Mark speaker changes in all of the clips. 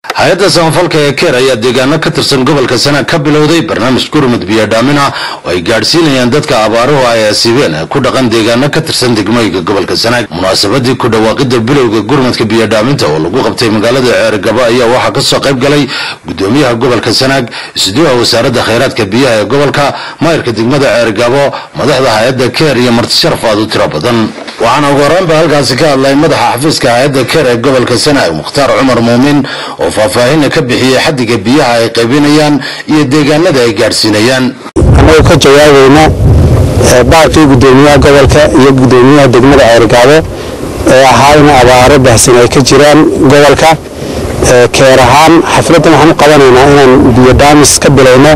Speaker 1: hay-adda samafalka ee keer ayaa deegaano ka tirsan gobolka sanaag ka bilowday barnaamij gurmud biyodhaamin ah oo ay gaadhsiinayaan dadka abaaruhu ay asiibeen ee ku dhaqan deegaano ka tirsan degmooyinka gobolka sanaag munaasabadii ku dhawaaqida bilowga gurmudka biyodhaaminta oo lagu qabtay magaalada ceergabo ayaa waxaa kasoo qayb galay gudoomiyaha gobolka sanaag isduuha wasaaradda khayraadka biyaha ee gobolka maayirka degmada ceergabo madaxda hay-adda keer iyo martisharaf aad u tiro badan waxaana ugu horeynba halkaasi ka hadlay madaxa xafiiska hay-adda keer ee gobolka sanaag mukhtaar cumar muumin oo faahfaahina ka bixiyey xadiga biyaha ay qaybinayaan iyo deegaanada ay gaadhsiinayaan
Speaker 2: annagu ka jawaabayna baaqii gudoomiyaha gobolka iyo gudoomiyaha degmada ceergaabo ee ahaa in abaaro baahsan ay ka jiraan gobolka keer ahaan xafladdan waxaan u qabanaynaa inaan biyodhaamis ka bilowno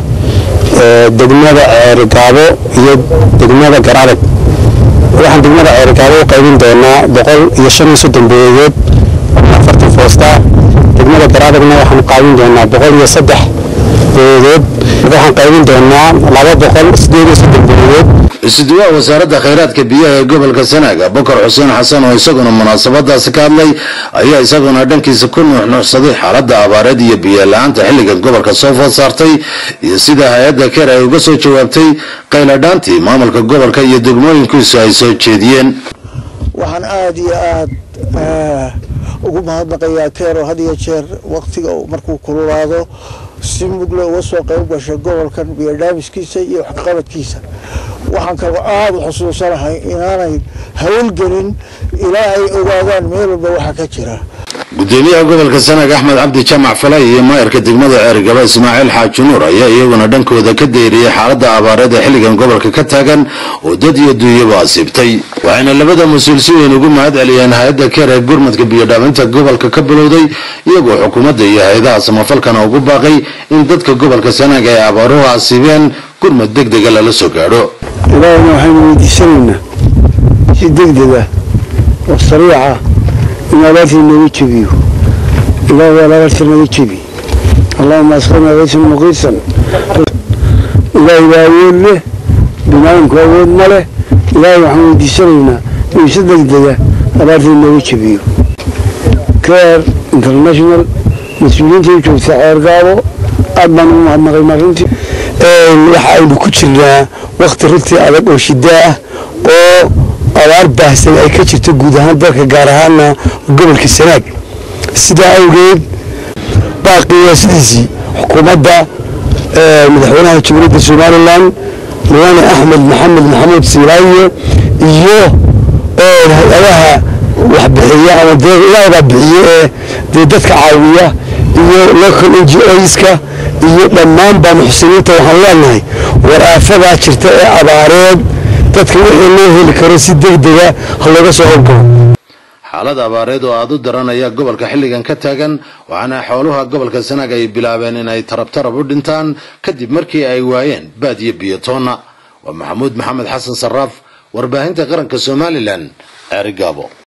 Speaker 2: degmada ceergaabo iyo degmada garadag waxaan degmada ceergaabo u qaybin doonaa boqol iyo shan iyo soddon beedood afartan foosta degmada garaadagna waxaan qaybin doonaa boqol iyo saddex beedood waxaan qaybin doonaa laba boqol sideed iyo soddon beedood
Speaker 1: isuduwaha wasaaradda khayraadka biyaha ee gobolka sanaag abubakar xuseen xasan oo isaguna munaasabadaasi ka hadlay ayaa isaguna dhankiisa ku nuuxnuuxsaday xaaladda abaareed iyo biyola-aanta xilligan gobolka soo food saartay iyo sida hay-adda keer ay uga soo jawaabtay qayladhaantii maamulka gobolka iyo degmooyinkiisu ay soo jeediyeen
Speaker 3: waxaan aada iyo aada ugu mahadnaqayaa keero had iyo jeer waktiga markuu kululaado si mugle uga soo qayb gashay gobolkan biyodhaamiskiisa iyo waxqabadkiisa waxaan kaloo aada u xusuusanahay inaanay hawlgelin ilaa ay ogaadaan meel walba waxa ka jira
Speaker 1: gudoomiyaha gobolka sanaag axmed cabdi jaamac falay iyo maayirka degmada ceergaba ismaaciil xaaji nuur ayaa iyaguna dhankooda ka deyriyey xaaladda abaareed ee xilligan gobolka ka taagan oo dad iyo duunyaba asiibtay waxayna labada mas-uul si weyn ugu mahad celiyeen hay-adda keer ee gurmadka biyodhaaminta gobolka ka bilowday iyagoo xukuumadda iyo hay-adaha samafalkana ugu baaqay in dadka gobolka sanaag ay abaaruhu asiibeen gurmad deg dega lala soo gaadho
Speaker 2: ilaahna waxaynu weydiisanaynaa si degdega oo sariica in abaartii nooga jebiyo ilaah waa abaarta naga jebi allahuma asqina gaysan muqiisan ilaahay waa awood leh binaadamku awood ma leh ilaahay waxaan weydiisanaynaa inuu si degdega abaartii nooga jebiyo care international mas-uuliyiinta u joogta ceergaabo aad baan ugu mahadnaqay marintii waxa aynu ku jirnaa wakti runtii adag oo shidaa ah oo abaar baahsan ay ka jirto guud ahaan dalka gaar ahaana gobolka sanaag sidaa awgeed baaqii waa sidiisii xukuumadda madaxweynaha jamhuuriyadda somalilan mudane axmed maxamed maxamuud siilaaye iyo hay-adaha waxbixiya ama ilaahbaa bixiye ee dee dadka caawiya iyo local n g oska iyo dhammaan baa muxsiniinta waxaan leenahay war aafadaa jirta ee abaareed dadka wixii loo heli karo si degdega ha looga soo howlgalo
Speaker 1: xaalad abaareed oo aada u daran ayaa gobolka xilligan ka taagan waxaana xooluha gobolka sanaag ay bilaabeen inay tarabtarab u dhintaan kadib markii ay waayeen baad iyo biyotoonna waa maxamuud maxamed xasan saraaf warbaahinta qaranka somalilan ceerigaabo